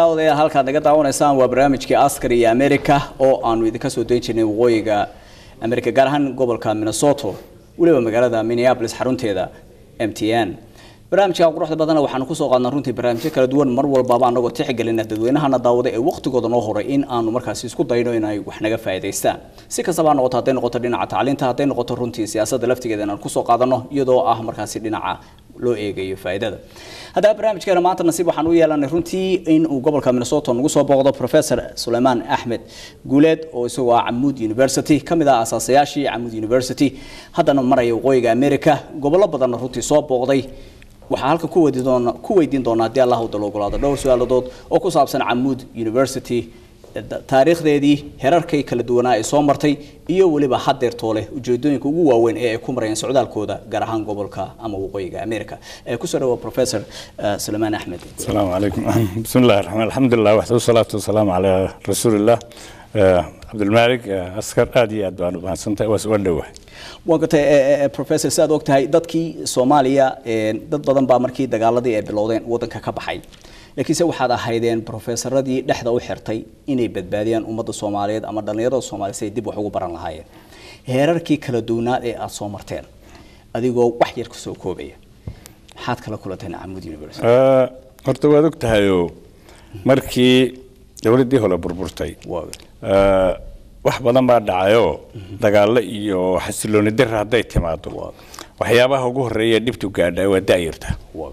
daawadayaal halkaad naga daawanaysaan waa barnaamijkii askar iyo america oo aanu idinka soo dayn jirnay waqooyiga america gaar ahaan gobolka minnesota weliba magaalada minneapolis xarunteeda m t n barnaamijka quruxda badana waxaanu kusoo qaadnaa runtii barnaamijyo kala duwan mar walbaba anagoo tixgelina dadweynahana daawada ee waqtigooda noo horay in aanu markaasi isku dayno inay wax naga faa'iidaystaan si kastaba ha noqoto hadday noqoto dhinaca tacliinta hadday noqoto runtii siyaasadda laftigeeda inaan kusoo qaadano iyadoo ah markaasi dhinaca loo eegayo faa'iidada haddaba barnaamijkeena maanta nasiib waxaan u yeelanay runtii in uu gobolka minnesota nagu soo booqdo professor suleymaan axmed guuleed oo isagoo ah camuud university ka mid ah asaasayaashii camuud university haddana maraya waqooyiga america gobollo badanna runtii soo booqday waxaa halkan ku weydiin doona ku weydiin doonaa haddii allah wadda ogolaado dhowr su-aaladood oo ku saabsan camuud university taariikhdeedii herarkay kala duwanaa ay soo martay iyo weliba hadeertoo leh ujeedooyinka ugu waaweyn ee ay ku marayeen socdaalkooda gaar ahaan gobolka ama waqooyiga america kusoo dhawa professor suleymaan axmed السلام عليكم بسم الله الرحمن الحمد لله وحده والصلاة والسلام على رسول الله آه، عبد المالك آه، أسكر آدي أدوان وحسنتا وسؤال دوح waa gatay professor si aad og tahay dadkii soomaaliya dad badan baa markii dagaaladii ay bilowdeen waddanka ka baxay laakiinse waxaad ahaydeen professoradii dhexda u xirtay inay badbaadiyaan ummadda soomaaliyeed ama dhallinyarada soomaaliyeed si ay dib wax ugu baran lahaayeen heerarkii kala duwanaad ee aada soo marteen adigoo wax yar kusoo koobaya maxaad kala kulanteen camud university آه، horta waad og tahayoo markii dowladdii hore burburtay آه، wax badan baa dhacayoo dagaallo iyo xasilooni dir hadday timaado waxyaabaha ugu horreeya dhibtu gaadha waa daayirta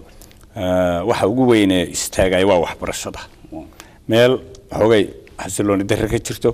آه، waxa ugu weyne istaagay waa waxbarashada meel xoogay xasilooni darre ka jirto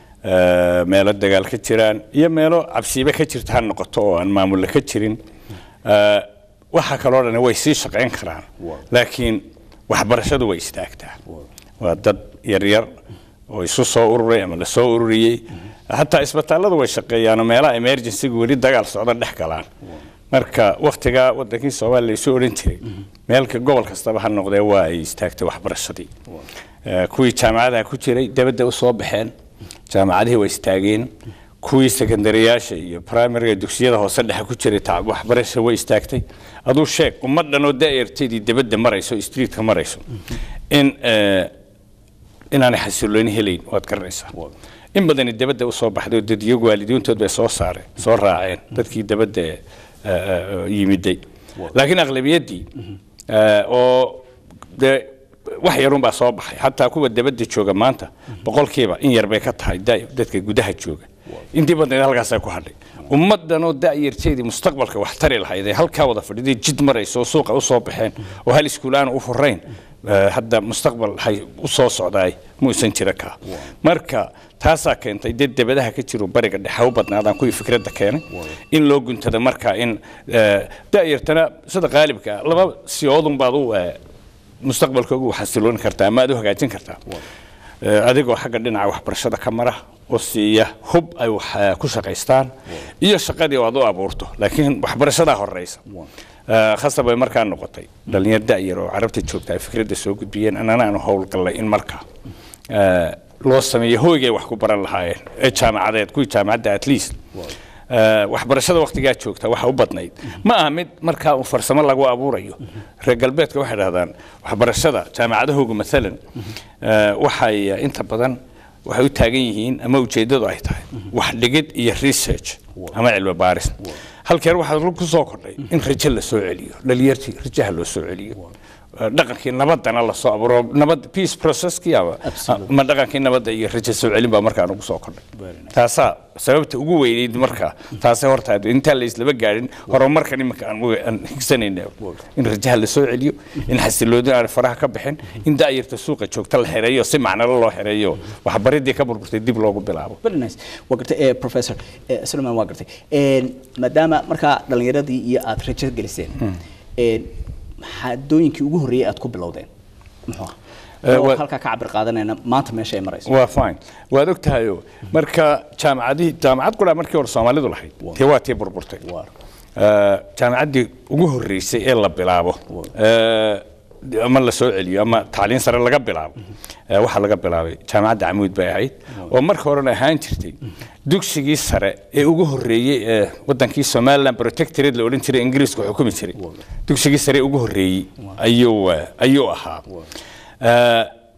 آه، meelo dagaal ka jiraan iyo meelo cabsiibe ka jirta ha noqoto oo aan maamulle ka jirin آه، waxa kaloo dhan way sii shaqayn karaan laakiin waxbarashadu way istaagtaa waa dad yaryar oo isu soo ururay ama la soo ururiyey hataa isbitaalladu way shaqeeyaanoo meelaha emergencyga weli dagaal socda dhex galaan marka waktigaa wadankii soomaaliya la isu odhan jiray meelka gobol kastaba ha noqdee waa ay istaagtay waxbarashadii Eh, kuwii jaamacadaha ku jiray dabadda u soo baxeen jaamacadihii way istaageen kuwii sekandariyaasha iyo primariga dugsiyada hoose dhexe ku jiray tacab waxbarasha way istaagtay aduu sheeg ummadhan oo daa'irteedii dabadda marayso streetka marayso in eh, inaanay xasilooni helayn waad garanaysaa in badani dabadda usoo baxday oo dadyagu waalidiintood bay soo saareen soo raaceen dadkii dabadda eh, eh, yimiday laakiin aqlabiyaddii eh, oo dee wax yarun baa soo baxay xataa kuwa dabadda jooga maanta boqolkiiba in yar bay ka tahay da- dadka gudaha jooga intii badnayd halkaasaa ku hadhay ummaddanoo da'yarteedii mustaqbalka wax tari lahayd ee halkaa wada fadhiday jid marayso oo suuqa usoo baxeen oo hal iskuul aan u furayn eh, hadda mustaqbal hay u soo socdaay muusan jira kaa marka taasaa keentay dad dabadaha ka jiro bariga dhexe u badnaadaan kuwii fikradda keenay in loo guntada marka in eh, da'yartana sida qaalibka ah, laba siyoodun baad u eh, mustaqbalkooga u xasilooni kartaa ama aad u hagaajin kartaa Eh, adigoo xagga dhinaca waxbarashada ka mara oo siiya hub ay wax eh, ku shaqaystaan iyo shaqadii oo aad u abuurto laakiin waxbarashadaa horeysa Eh, khasab bay markaa noqotay dhalinyar da'yar oo carabta joogta ay fikradda soo gudbiyeen annana aanu howlgallay in markaa eh, loo sameeyo hoygay wax ku baran lahaayeen ee jaamacadeed kuwii jaamacadda at least Eh, waxbarashada waktigaa joogta waxa u badnayd ma aha mid markaa uu farsamo lagu abuurayo reer galbeedka waxay dhahdaan waxbarashada jaamacadahooga maalan eh, waxay eh, inta badan waxay u taagan yihiin ama ujeeddadu ay tahay wax dhigid iyo research ama cilmi baaris halkeer waxaa ku soo kordhay in rajo la soo celiyo dhalinyartii rajaha loo soo celiyo Eh, dhaqankii nabadana la soo abuuro nabad peace processkii ama ama dhaqankii nabadda iyo rajo soo celin baa markaa nagu soo kordhay taasaa sababta ugu weyneyd markaa taasay horta intaan la islaba gaadhin horumarkan iminka aan uga- aan higsanayna in rajaha la soo celiyo in xasiloodi aan faraha ka bixin in da'yarta suuqa joogta la xereeyo si macnalo loo xereeyo waxbaridii ka burburtay dib loogu bilaabo very nice waa gartay eh, professor eh, Suleiman waa gartay Eh, maadaama markaa dhalinyaradii iyo aad rajo geliseen eh, xadooyinkii ugu horreeyay aad ku bilowdeen muxuu ahaa Eh, oo waa- halkaa ka cabir qaadanayna maanta meesha ay marayso waa fine waad og tahayo marka jaamacadihii jaamacad qura markii hore soomaalidu lahayd tee waa tii burburtay Eh, jaamacaddii ugu horreysay ee la bilaabo eh, ama la soo celiyo ama tacliin sare laga bilaabo eh, waxaa laga bilaabay jaamacadda camuud bay ahayd oo marka horena ahaan jirtay dugsigii sare ee ugu horreeyey ee wadankii somaliland protectorate la odhan jiray ingiriisku xukumi jiray dugsigii sare ee ugu horreeyey ayuu eh, ayuu ahaa Eh,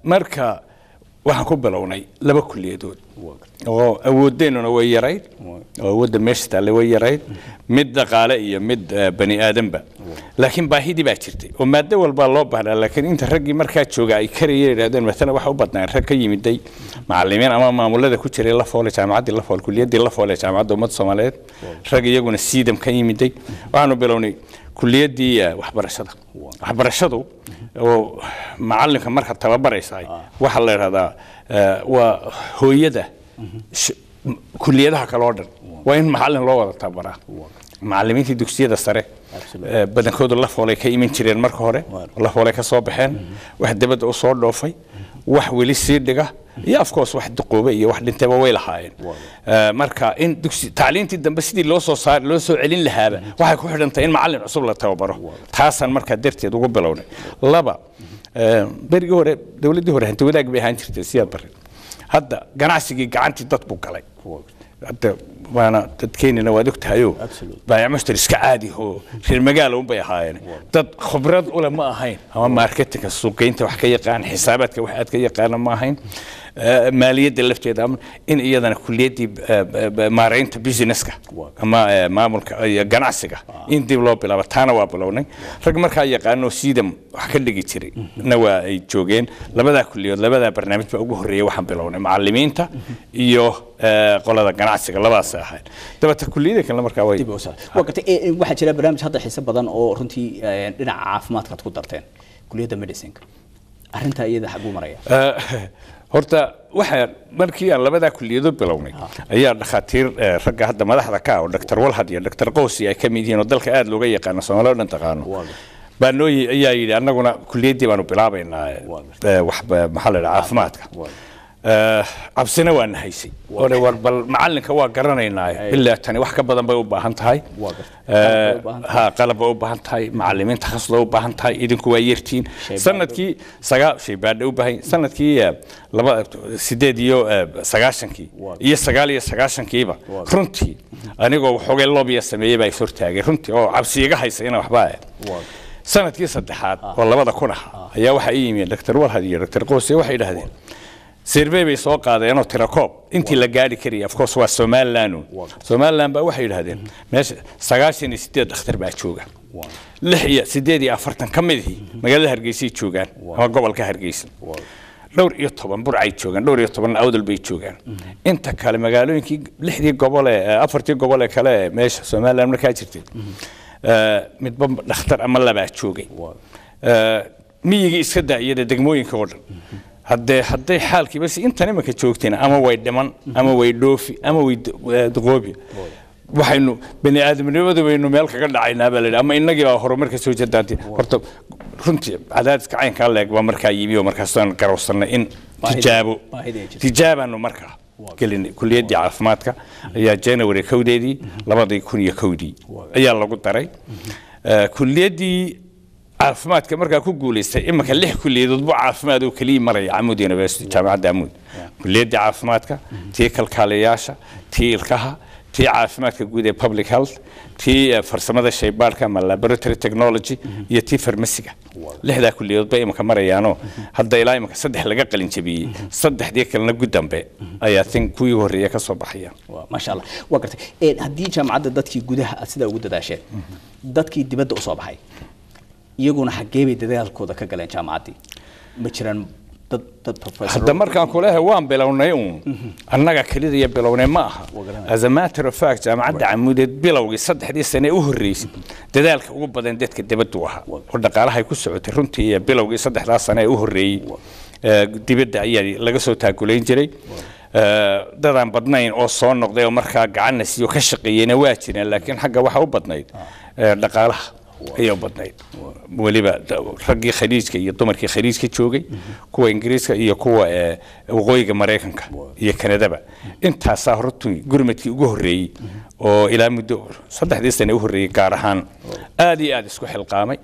marka waxaan ku bilownay laba kuliyadood oo awoodeennuna way yarayd oo awoodda meesha taalle way yarayd mid dhaqaale iyo mid eh, bani aadanba laakiin baahidii baa jirtay oo maado walbaa loo baahnaa laakiin inta raggii markaa jooga ay karayeen yidhahdeen matala waxa u badnaan rag ka yimiday macalimiin ama maamulada ku jiray lafoole jaamacaddii lafoole kuliyaddii lafoole jaamacadda ummadda soomaaliyeed rag iyaguna siidam ka yimiday waxaanu bilownay kuliyaddii eh, waxbarashada waxbarashadu oo macalinka marka tababaraysa waxaa la idhahdaa eh, waa hooyada sh- m- kuliyadaha kale oo dhan waa in macalin loo wada tababaraa macalimiintii dugsiyada sare eh, badankoodu lafoolay ka iman jireen marka hore lafoolay ka soo baxeen wax dibadda u soo dhoofay wax weli sii dhiga iyo of course wax duqoobe iyo wax dhintayba way lahaayeen Eh, marka in dugsi tacliintii dambe sidii loo soo saar loo soo celin lahaaba waxay ku xidhan tahay in macalin cusub la tababaro taasaan markaa darteed ugu bilownay laba eh, berigii hore dowladdii hore hanti wadaag bay ahaan jirtay siyaad barre hadda ganacsigii gacantii dad buu galay hadda waana dadkeenina waad ogtahayo baayac mushtari iska caadi oo reer magaala unbay ahaayeen dad khibrad ule ma ahayn ama marketinga suuqgeynta wax ka yaqaan xisaabaadka wax aad ka yaqaana ma ahayn Eh, maaliyadda lafteeda ama in iyadana kuliyaddii eh, eh, maaraynta businesska ama eh, maamulka iyo ganacsiga in dib loo bilaabo taana waa bilownay rag markaa yaqaano siidam wax ka dhigi jiray na waa ay joogeen labadaa kuliyood labadaa barnaamij baa ugu horreeyay waxaan bilownay macalimiinta iyo eh, qolada ganacsiga labadaas ahayd dabata kuliyada kale markaa way dib u soo waa gartay ee, ee, waxaa jira barnaamij hadda xiiso badan oo runtii ee, dhinaca caafimaadkaad ku darteen kuliyadda medicinka arrintaa iyada xaguu maraya Eh, horta waxa markii aan labadaa kuliyadood bilownay ayaa dhakhaatiir eh, ragga hadda madaxda ka ah oo dr walhad iyo dr qowsi ay ka mid yihiin oo dalka aad looga yaqaano soomaali oo dhan taqaano baa noo yi- ayaa yidhi annaguna kuliyaddii baanu bilaabaynaa eh, wax ba- maxaa la dhaha caafimaadka Eh, cabsina waa na haysay ore war bal macalinka waa garanaynaa ilaa tani wax ka badan bay u baahan tahay Eh, ha qalab bay u baahan tahay macalimiin takhasus bay u baahan tahay idinku waa yartiin sanadkii sagaa shaybaadha u baahan sanadkii eh, laba sideed iyo eh, sagaashankii iyo sagaal iyo sagaashankiiba runtii anigoo waxoogay lobya sameeyey baa is hortaagay runtii oo cabsi iga haysa ina waxba eh sanadkii saddexaad oo labada kun ah ayaa waxaa ii yimi dr walhad iyo dr qoose waxay idhahdeen sirbey bay soo qaadeenoo tirakoob intii la gaari karayay of course waa somaliland somaliland baa waxay yidhahdeen meesha sagaashan iyo sideed dhakhtar baa jooga lix iyo sideed iyo afartan ka midihii magaalada hargeysay joogaan ama gobolka hargeysa dhowr iyo toban burcay joogaan dhowr iyo toban awdal bay joogaan inta kale magaalooyinkii lixdii gobol ee afartii gobol ee kale ee meesha somaliland markaa jirtay eh, midba dhakhtar ama labaa joogay Eh, miyigii iska daa iyada degmooyinka oo dhan haddee hadday xaalkiiba si intan imanka joogteen ama way dhiman ama way dhoofi ama way d- eh, duqoobi waxaynu bani aadamnimadu baynu meel kaga dhacaynaa baa layidhi ama innagii baa horumar ka soo jeedaantay horta runtii cadaadiska caynkaa leeg baa markaa yimi oo markaasaan garowsannay in Baahida- tijaabo baahida ay jirto. tijaabaanu markaa gelinay kuliyaddii caafimaadka ayaa january kowdeedii labadii kun iyo kowdii ayaa lagu daray Eh, kuliyaddii caafimaadka markaa ku guulaystay imanka lix kuliyadood bu caafimaad oo keliya maraya camud university jaamacadda camud kuliyaddii caafimaadka tii kalkaaliyayaasha tii ilkaha tii caafimaadka guud ee public health tii eh, farsamada shaybaadhka ama laboratory technology iyo tii farmasiga lixdaa kuliyadood bay imanka marayaanoo hadda ilaa imanka saddex laga qalin jabiyey saddexdii kalena guddambe ayaa tin kuwii horreeya ka soo baxaya Waa- maasha allah waa gartay Ee, haddii jaamacadda dadkii gudaha aad sidaa ugu dadaasheen dadkii dibadda usoo baxay iyaguna xaggee bay dadaalkooda ka galeen jaamacaddii ma jiraan dad dad professor hadda markaan ku leeyahay waan bilownay uun annaga kelidaya bilownay ma aha as a matter of fact jaamacadda camuudeed bilowgii saddexdii sane u horreysay dadaalka ugu badan dadka dibaddu ahaa oo dhaqaalahay ku socotay runtii iyo bilowgii saddexdaa sane ee u horreeyey eh, dibadda ayaa laga soo taakulayn jiray Eh, dadaan badnayn oo soo noqday oo markaa gacanna siiyo ka shaqeeyeyna waa jireen laakiin xagga waxa u badnayd eh, dhaqaalaha ayay u badnayd weliba da- raggii khaliijka iyo dumarkii khaliijka joogay kuwa ingiriiska iyo kuwa eh, waqooyiga maraykanka iyo kanadaba intaasaa hortu gurmadkii ugu horreeyey oo ilaa muddo saddexdii sane u horreeyey gaar ahaan aad iyo aad isku xilqaamay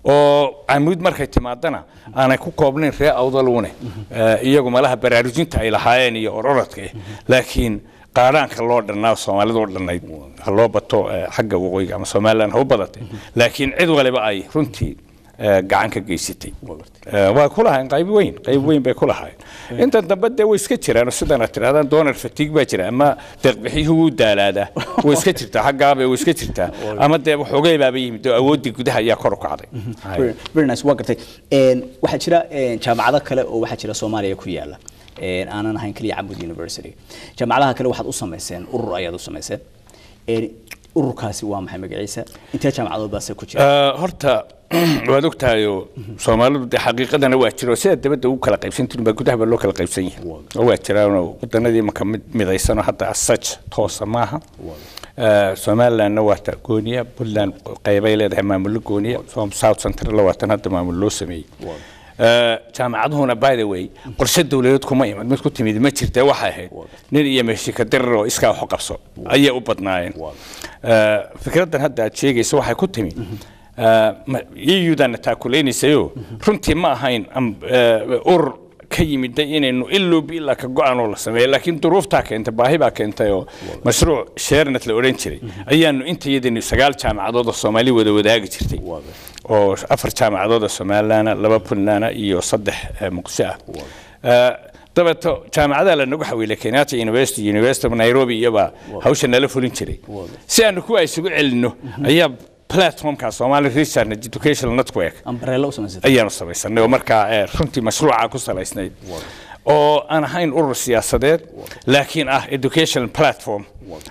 oo camuud markay timaadana aanay ku koobnayn ree awdaluune Eh, iyagu malaha baraarujinta ay lahaayeen iyo ororadka eh laakiin qaadhaanka loo dhannaa soomaalidu u dhannayd ha loo bato eh, xagga waqooyiga ama somaliland ha u badatay laakiin cid waliba ay runtii eh, gacan ka geysatay Eh, waa ku lahayn qayb weyn qayb weyn bay ku lahayn inta dambe dee way iska jiraan oo sidan aad tirahdaan donor fatigue baa jira ama deeqbixiyuhu wuu daalaadaa way iska jirtaa xaggaabay way iska jirtaa ama dee waxoogay baaba yimid oo awooddii gudaha ayaa kor u kacday Very- very nice waa gartay Een, waxaa jira een, jaamacado kale oo waxaa jira soomaaliya ku yaala een, aanan ahayn keliya camud university jaamacadaha kale waxaad u samayseen urur ayaad u samayseen Een, ururkaasi waa maxay magaciisa intee jaamacadood baase ku jira Eh, horta waad ogtahayoo soomaalidu dee xaqiiqadana waa jiro sida dabadda ugu kala qaybsan tirin baa gudaha baa loo kala qaybsan yahay oo waa jiraanoo wadanadii imanka mid midaysanoo hadda asaj toosa maaha Eh, somalilandna waa ta gooniya puntland qaybay leedahay maamullo gooniya Som- south central waa tan hadda maamul loo sameeyey Eh, jaamacaduhuna by the way qorshe dowladeed kuma imid mid ku timid ma jirta waxay ahayd nin iyo meeshika dirar oo iskaa wax u qabso ayay u badnaayeen Eh, fikraddan hadda aad sheegaysa waxay ku timi iyudana taakulaynaysayoo runtii ma ahayn am- eh, urur ka yimida inaynu iloobi ilaa ka go-aan oo la sameeyo laakiin duruuftaa keentay baahi baa keentay oo mashruuc sheernet la odhan jiray ayaanu intayadani sagaal jaamacadood oo soomaali wada wadaagi jirtay oo afar jaamacadood oo somalilaana laba puntlaana iyo saddex eh, muqdisho ah Eh, dabeeto jaamacadaha lanagu xawiilay kenyatta university university of nairobi iyobaa hawsha nala fulin jiray si aanu kuwa isugu celinno ayaa platformka somali research and educational network ambareelo u samaysatay ayaanu samaysanay oo markaa eh, runtii mashruuca ku salaysnayd oo aan ahayn urur siyaasadeed laakiin ah educational platform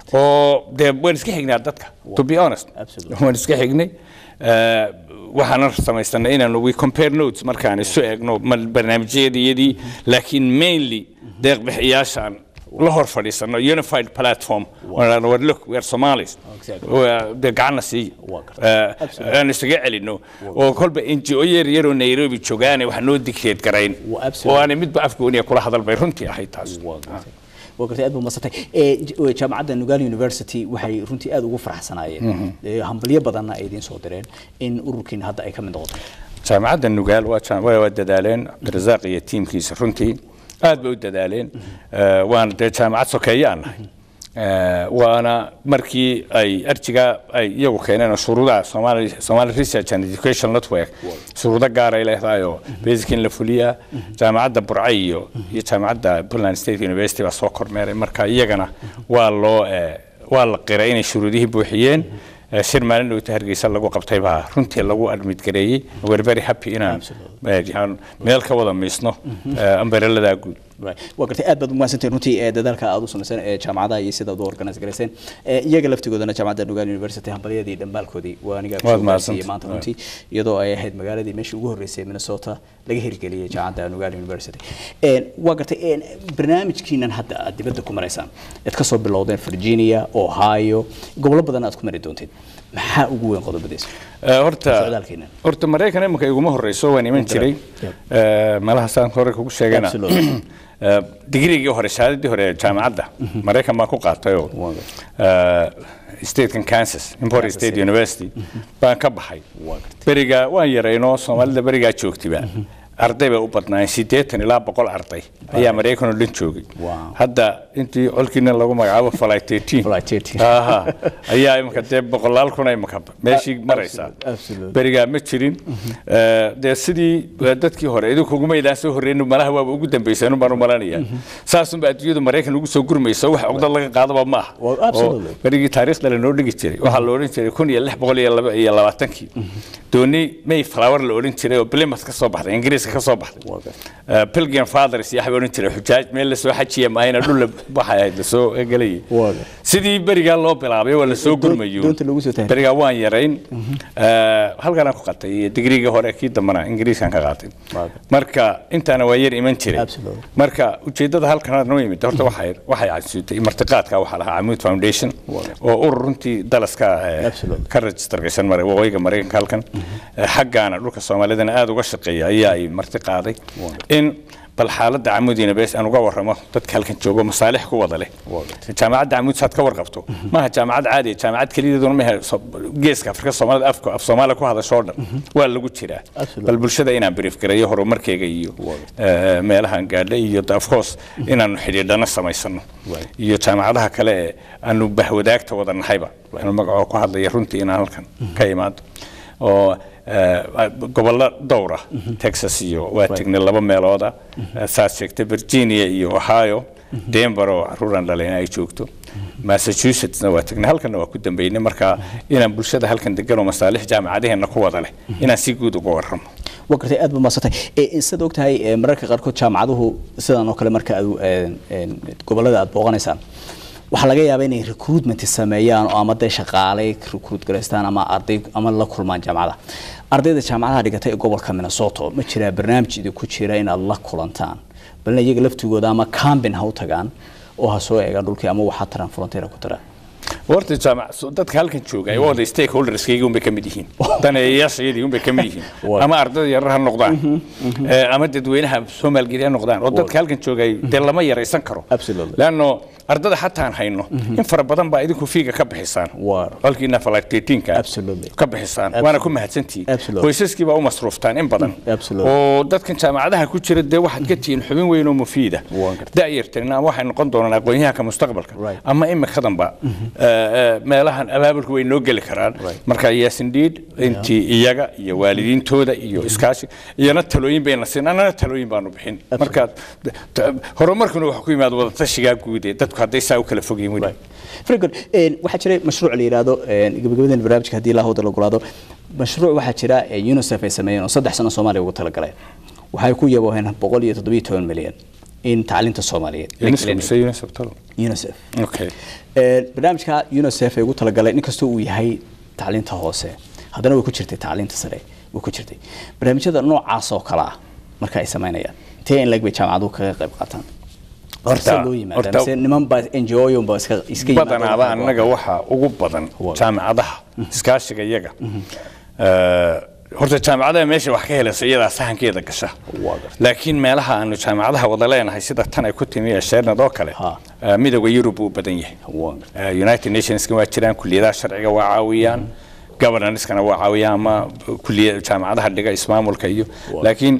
oo dee waan iska xignaa dadka to be honest Absolutely. waan iska xignay Eh, waxaana samaysanay inaanu we compare notes markaan isu eegno ma- barnaamijyadiyadii laakiin mainly deeqbixiyaashaan la hor fadhiisano unified platform Waan war look we are Somalis Exactly. Waa- dee gacanna siiya Waa gartay. Eh, aan isaga celino oo kolba NGO yar yaroo Nairobi joogaane wax noo dictate garayn Waa absolutely. oo aanay midba afgooniya kula hadal bay runtii ahayd taas waa gartay aad buu masatay jaamacadda nugal university waxay runtii aad ugu faraxsanaayeen Ee, hambalyo badanna ay idiin soo direen in ururkiina hadda ay ka mid noqoto jaamacadda nugaal waa jaam- waa waa dadaaleen cabdirasaaq iyo tiimkiisa runtii aad bay u dadaaleen Eh, waana dee jaamacad sokeeye aan nahay Eh, waana markii ay arjiga ay iyagu keeneen oo shuruudaha Somali Somali Research and Education Network shuruudo gaar ay leedahay oo basic in la fuliyaa jaamacadda Burco iyo iyo jaamacadda Puntland State University baa soo kormeeray marka iyagana waa loo eh, waa la qiray inay shuruudihii buuxiyeen Eh, shir maalin dhowta hargeysa lagu qabtay baa runtii lagu admit gareeyey we're very happy inaan eh, aan meel ka wada miisno ambareladaa guud Right. waa gartay aad baad umahadsantahin runtii ee dadaalka aad u samayseen ee jaamacadaha iyo sidaad u organise garayseen Ee, iyaga laftigoodana jaamacadda nugal university hambalyadii dhambaalkoodii waa aniga Waad soo mahadsantahay. gaarsiiyey maanta runtii iyadoo ay ahayd magaaladii meeshii ugu horreysay minnesota laga hirgeliyey jaamacadda nugal university Een, waa gartay een, barnaamijkiinan hadda aad dibadda ku maraysaan aad ka soo bilowdeen virginia ohio gobollo badan aad ku mari doonteen maxaa ugu weyn qodobadiisa Eh, horta Socdaalkeena. horta maraykan imanka iguma horeyso waan iman jiray Yep. Eh, meelaha saan hore kugu sheegana Absolutely. Eh, digrigii hore shahaadadii hore ee jaamacadda maraykan baan ku qaatayoo eh, statekan kansas import Kansas state City. university baan ka baxay beriga waan yaraynoo soomaalida berigaa joogtiba arday bay u badnaayeen siddeetan ilaa boqol arday ayaa maraykan oo dhan joogay Wow. hadda intii olkiina lagu magacaabo flight 13 Flight 13. Aha. ayaa imika dee boqolaal kun imika meeshii maraysaa absolutely. berigaa ma jirin Eh, dee sidii eh, dadkii hore idinkuguma idaan soo horreyn malaha waaba ugu dambeyseen baan u malanaya saasunba adduunyadu maraykan ugu soo gurmayso wax cugdad laga qaadaba ma aha Well, absolutely. Oo berigii taariikhda lanoo dhigi jiray waxaa la odhan jiray kun iyo lix boqol iyo laba iyo labaatankii dooni may flower la odhan jiray oo plymouth ka soo baxday ingiriiska ka soo baxday Eh, pilgrim fathers iyo waxbay odhan jiray xujaaj meel lasoo xajiya maahayna dhul la- waxay ahayd lasoo gelayay Waaga. sidii berigaa loo bilaabay waa lasoo gurmayo doonta lagu soo tahay. berigaa waan yarayn Eh, halkanaan ku qatay iyo digriigii hore kii dambana ingiriiskan ka qaatay Waaga. marka intaana waa yar iman jiray Absolutely. marka ujeedada halkan aad noo yimid horta waxay waxay casuutay martiqaadka waxaa lahaa Amoud Foundation oo urur runtii dalaska eh, Absolutely. ka register gashan maray waqooyiga Mareykanka halkan Eh, xaggaana dhulka Soomaalidana aad uga shaqeeya ayaa ay marti qaaday in bal xaaladda Amoud University aan uga warramo dadka halkan joogo masaalix ku wada leh jaamacadda Amoud saad ka warqabto maaha jaamacad caadi ah, jaamacad kaliya ma aha so- geeska Afrika Soomaalida afka af Soomaali ku hadasho oo dhan waa lagu jiraa Absolutely. bal bulshada inaan brief gareeyo horumarkeyga iyo eh, meelahan gaadhay iyo of course inaanu xidhiidhana samaysano iyo jaamacadaha kale ee aanu bahwadaagta wada nahayba aanu magacoo ku hadlaya runtii inaan halkan ka imaado oo gobollo dhowra texas iyo waa tegnay laba meelooda saad sheegtay virginia iyo ohio denver oo caruuran dhalayna ay joogto massachusettsna waa tegnay halkanna waa ku dambeynay marka inaan bulshada halkan degan oo masaalix jaamacadaheenna ku wada leh inaan si guud uga warramo waa gartay aad ba maasantay sidaad ogtahay mararka qaarkood jaamacaduhu sidan oo kale marka aad gobollada aad booqanaysaan waxaa laga yaabaa inay recruitment sameeyaan oo ama dee shaqaalay recruit garaystaan ama arday ama la kulmaan jaamacada ardayda jaamacadaha dhigatay ee gobolka minnesota ma jiraa barnaamij idinku jira inaad la kulantaan balna iyaga laftigooda ama cambin ha u tagaan oo ha soo eegaan dhulkii ama waxaa taran frontier ku taraan horta jaamac dadka halkan jooga ay wada stakeholderskayga unbay ka mid yihiin daneeyayaashayadii unbay ka mid yihiin ama ardada yarar ha noqdaan ama dadweynaha soomaalgeed ha noqdaan oo dadka halkan jooga dee lama yaraysan karo leanno ardada xataan hayno in fara badan baa idinku fiiga ka bixisaan halkiina falatetiinka ka bixisaan waana ku mahadsantihiin qoysaskii baa u masruuftaan in badan oo dadkan jaamacadaha ku jira dee waxaad ka tihiin xubin weyn oo mufiida da'yartan ama waxay noqon doonaan aqoonyahanka mustaqbalka ama imikadanba meelahan abaabulka way noo geli karaan marka yes indeed intii iyaga iyo waalidiintooda iyo iskaashi iyana talooyin bayna siin annana talooyin baanu bixin marka horumarkuna waxa ku yimaada wadatashigaa guud ee dadku hadday saa u kala fog yihiin weli very good waxaa jiray mashruuc la yidhaahdo gabagabadan barnaamijka haddii ilaa hawda la golaado mashruuc waxaa jira unicef ay sameeyeen oo saddex sano soomaaliya ugu talagaleen waxay ku yabooheen boqol iyo toddobiyo toban milyan in tacliinta soomaaliyeed unicef barnaamijka unicef ay ugu talagaleen inkastoo uu yahay tacliinta hoose haddana way ku jirtay tacliinta sare way ku jirtay barnaamijyada noocaas oo kale ah marka ay samaynayaan intee in lag bay jaamacaduhu kaga qayb qaataan badanaaba annaga waxaa ugu badan jaamacadaha iskaashiga iyaga horta jaamacadaha meesha wax ka helaysa iyadaa sahankeeda gasha laakiin meelaha aanu jaamacadaha wada leenahay sida tan ay ku timi ee sheernad oo kale midowga yurub uu badan yahay united nationska waa jiraan kuliyadaha sharciga waa caawiyaan governanskana waa caawiyaan ama kuliya jaamacadaha dhiga ismaamulka iyo laakiin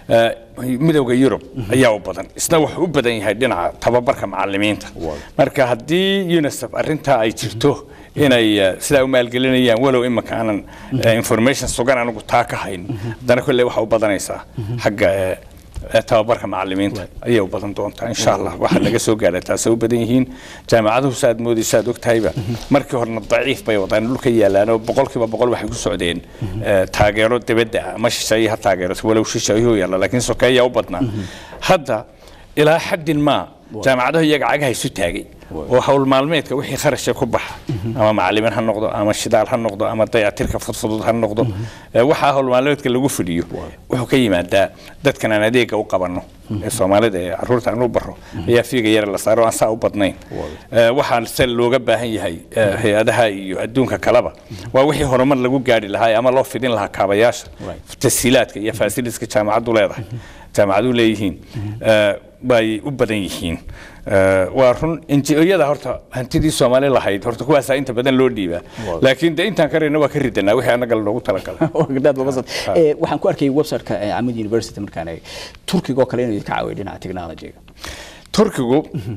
midowga yurub ayaa u badan isna wuxuu u badan yahay dhinaca tababarka macalimiinta marka haddii unicef arintaa ay jirto inay sidaa u maalgelinayaan walow imika aanan information sugan anigu taa ka hayn haddana kolley waxaa u badanaysaa xagga tababarka macalimiinta ayay u badan doontaa insha allah waxaa laga soo gaadha taasay u badan yihiin jaamacaduhu saaad moodayso aad ogtahayba markii horena daciif bay wadaan dhulka yaalaan oo boqolkiiba boqol waxay ku socdeen taageero dibadda ah ma shisheeye ha taageero walow shisheeyuhu yaalla laakiin sokeeyaa u badnaa hadda ilaa xaddin maa jaamacadahu iyaga cagaha isu taagay oo hawl maalmeedka wixii kharasha ku baxa ama macalimiin ha noqdo ama shidaal ha noqdo ama dayatirka fudfudud ha noqdo waxaa hawl maalmeedka lagu fidhiyo wuxuu ka yimaadaa dadkan aan adeega u qabanno ee soomaalida ee caruurta aan u baro ayaa fiiga yara la saaro aan saa u badnayn waxaa se looga baahan yahay hay-adaha iyo adduunka kaleba waa wixii horumar lagu gaari lahaa ama loo fidin lahaa kaabayaasha tasiilaadka iyo faasiliska jaamacaddu leedahay jaamacadu leeyihiin bay u badan yihiin waa run injiyada horta hantidii soomaali lahayd horta kuwaasaa inta badan loo dhiibaa laakiin de intaan karayna waa ka ridanaa wixii annaga loogu talagalay waxaan ku arkay websiteka camud university markaan eegay turkiga oo kale inuu ka caawiyo dhinaca technologyga turkigu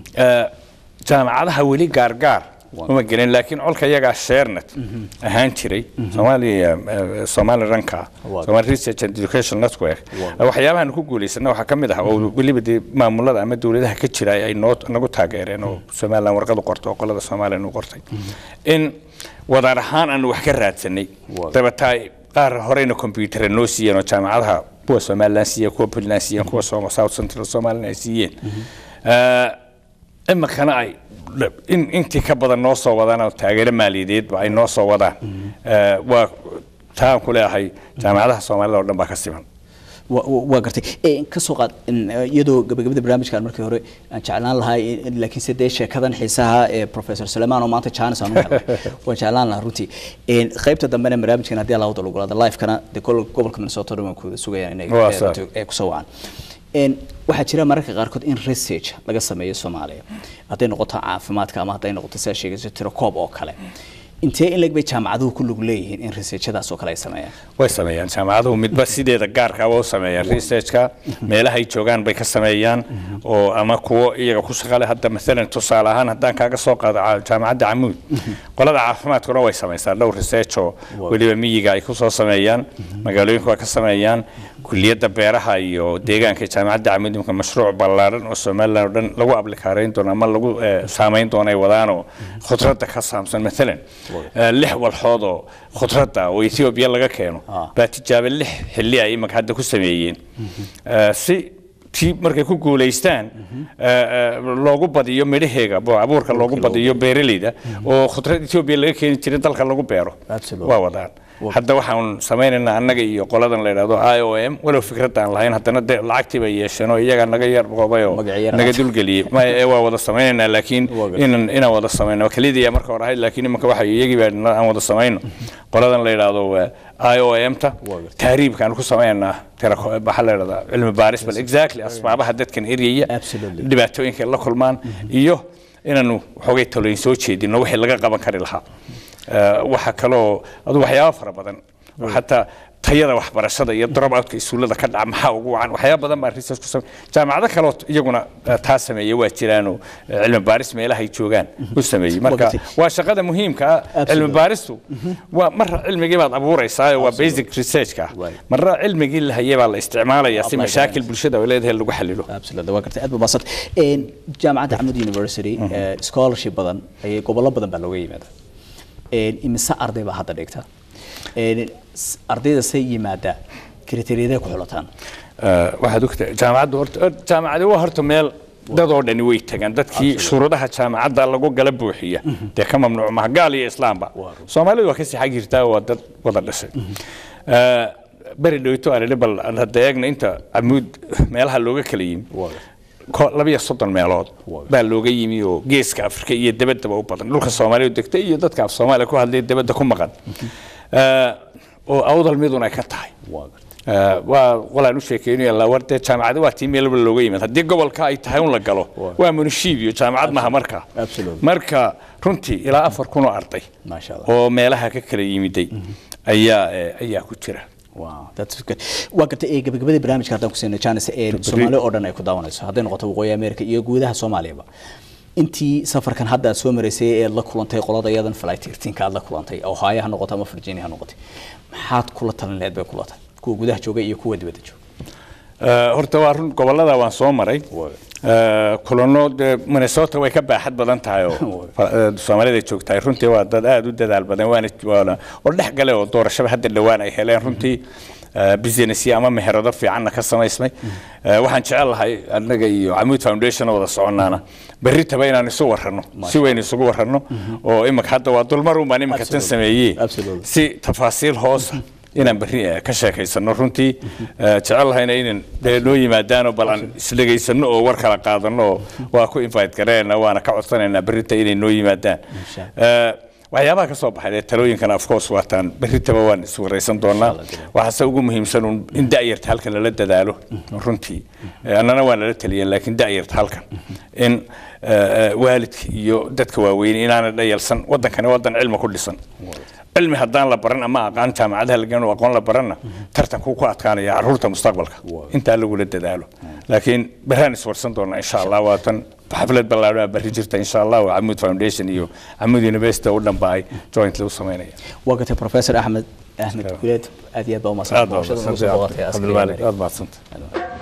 jaamacadaha weli gaargaar uma gelin laakiin colka iyagaa sheernet ahaan jiray soomaaliya soomaali ranka somali research and education network waxyaabahan ku guulaysana waxaa ka mid ah oo weliba dee maamulada ama dowladaha ka jira ay noo nagu taageereen oo somaliland warqad u qortay oo qolada soomaaliya nu qortay in wadaar ahaan aanu wax ka raadsanay dabetaa qaar horeyna combyutara noo siiyeen oo jaamacadaha kuwa somaliland siiyeen kuwa puntland siiyeen kuwa south central somaliland ay siiyeen imikana ay in intii ka badan noo soo wadaan oo taageero maaliyadeedba ay noo soo wadaan waa taan ku leeyahay jaamacadaha soomaalida oo dhan baa ka siman waa gartay ka soo qaad iyadoo gabagabada barnaamijkan markii hore aan jeclaan lahaa laakiin se dee sheekadan xiisaha ee professor suleiman oo maanta jaanis aan u helay waan jeclaan lahaa runtii qaybta dambena barnaamijkan haddii allah wada lagulaada live-kana dee gobolka minnesota dhan waan kuwada sugayaan inay kusoo wacaan waxaa jira mararka qaarkood in research laga sameeyo soomaaliya hadday noqoto caafimaadka ama hadday noqoto sidaa sheegayso tirokoob oo kale intee in leg bay jaamacaduhu ku lug leeyihiin in researchadaas oo kale ay sameeyaan way sameeyaan jaamacaduhu midba sideeda gaarka waa u sameeyaan researchka meelahay joogaan bay ka sameeyaan oo ama kuwo iyaga ku shaqale hadda maalan tusaale ahaan haddaan kaaga soo qaado ca- jaamacadda camuud qolada caafimaadkuna way samaysaa dhowr research oo weliba miyiga ay kusoo sameeyaan magaalooyinka waa ka sameeyaan kuliyadda beeraha iyo deegaanka ee jaamacadda camuud imika mashruuc ballaaran oo somaliland oo dhan lagu ablikaarayn doono ama lagu eh, saamayn doono ay wadaanoo khudradda ka saamsan maalan eh, lix walxood oo khudradda oo ethiopia laga keeno Ah. baa tijaabo lix xilli ay imika hadda ku sameeyeen Eh, si tii markay ku guulaystaan eh, eh, loogu badiyo midhaheega bo- abuurka loogu badiyo beeraleyda oo khudrad ethiopia laga keeni jiray dalka lagu beero Absolutely. waa wadaan hadda waxaan samaynaynaa annaga iyo qoladan la yidhahdo i o m walow fikrad aan lahayn haddana de lacagtii bay yeesheen oo iyagaa naga yar qoobay oo Magac yar naga ah. dulgeliyey Ma- ee waa wada samaynaynaa laakiin Waa gartay. inaan inaan wada samayno keliya marka hore ahayd laakiin imanka waxa iyagii baa na- aan wada samayno qoladan la yidhaahdo i o m ta Waa gartay. taariibkaan ku samaynaa tira waxaa la yidhahdaa cilmi baaris bal exactly asbaabaha dadkan eryaya Absolutely. dhibaatooyinka ay la kulmaan iyo inaanu waxoogay talooyin soo jeedino wixii laga qaban kari lahaa Eh, waxaa kaloo adu waxyaaba fara badan oo xataa tayada waxbarashada iyo dropout-ka isuulada ka dhaca maxaa ugu wacan waxyaaba badan baa research ku samey jaamacado kaloo iyaguna eh, taa sameeya waa jiraanoo eh, cilmi baaris meelahay joogaan u sameeyey marka Waqti. waa shaqada muhiimka ah Absolutely. cilmi baaristu waa marra cilmigii baad abuuraysaa waa basic researchka ah Right. marra cilmigii la hayay baa la isticmaalayaa si Apply mashaakil garanaysa. bulshada ay leedahay lagu xalilo absolutely waa gartay aad baa mahadsan een jaamacadda camud university eh, scholarship badan ayay gobollo badan baa looga yimaada een imise arday baa hadda dhigta een s- ardayda say yimaada kriteeriyadee ku xulataan Eh, waxaad ogtahay jaamacaddu horta hor- jaamacadi waa horta meel dad oo dhani way tagaan dadkii shuruudaha jaamacadda lagu gala buuxiya dee ka mamnuuc maha gaal iyo islaamba soomaalidu waa kasii xag jirtaa waa dad wada dhashay Eh, beri dhowto aan idhi bal aan hadda eegna inta camuud meelaha looga kala yimi ko- labiyo soddon meelood baa looga yimi oo geeska afrika iyo debaddaba u badan dhulka soomaaliya degta iyo dadka af soomaaliya ku hadlaya debadda ku maqan Eh, oo awdal midun ay ka tahay Eh, waa walaan u sheekeynaya la war dee jaamacada waa tii meel walba looga yimid haddii gobolka ay tahay un la galo waa munishiibiyo jaamacad maha marka Absolutely. marka runtii ilaa afar kun oo arday Masha Allah. oo meelaha ka kala yimiday ayaa eh, ayaa ku jira Wow, that's good. waa gartay ee gabagabadii barnaamijka haddaan ku siino jaanis ee soomaali oo dhan ay ku daawanayso hadday noqoto waqooyi america iyo guudaha soomaaliyaba intii safarkan hadda aad soo maraysay ee la kulantay qolada iyadan flight 13 aad la kulantay ohio ha noqoto ama virginia ha noqotay maxaad kula talin lahayd bay kula tahay kuwa gudaha jooga iyo kuwa dibadda jooga Eh, horta waa run gobolada waan soo maray Eh, kulano dee minnesota way ka baaxad badan tahay oo eh, soomaalida joogtahay runtii waa dad aada u dadaal badan waana waana oo dhex gale oo doorashaba hadda dhowaan ay heleen runtii eh, business ama meherado fiicanna ka samaysmay Eh, waxaan jecel lahay annaga iyo camuud foundation oo wada soconaana berri taba inaan isu warrano si weyn isugu warrano oo imika hadda waa dulmar un baan imika tan Absolutely. sameeyey Absolutely. si tafaasiil hoosa inaan berri eh, ka sheekaysano runtii eh, jecel lahayna inan dee noo yimaadaanoo bal aan isdhegaysano oo war kala qaadano oo waa ku invite gareena waana ka codsanaynaa berrita inay noo yimaadaan Eh, waxyaabaha ka soo baxay ee talooyinkana of course waataan berritaba waan iswaraysan doonaa waxaase ugu muhiimsan un in da'yarta halkan lala dadaalo runtii Eh, annana waa nala taliyeen laakiin da'yarta halkan in eh, eh, waalidka iyo dadka waaweyn inaana dhayalsan wadankani wadan cilmi ku dhisan cilmi haddaan la baran ama aqaan jaamacadaha lagan aqoon la baranna tartankuu ku adkaanaya caruurta mustaqbalka intaa lagula dadaalo laakiin beraan iswarsan doonaa insha allah waatan xaflad ballaadhan baa berri jirta insha allah oo camuud foundation iyo camuud university u dhanba ay jointly u samaynaya waa gartay professor axmed axmed guleed aad iyo aad baa u mahadsan aad baa booqashada nagu soo booqatay askariga cabdilmaalik America. aad mahadsantahay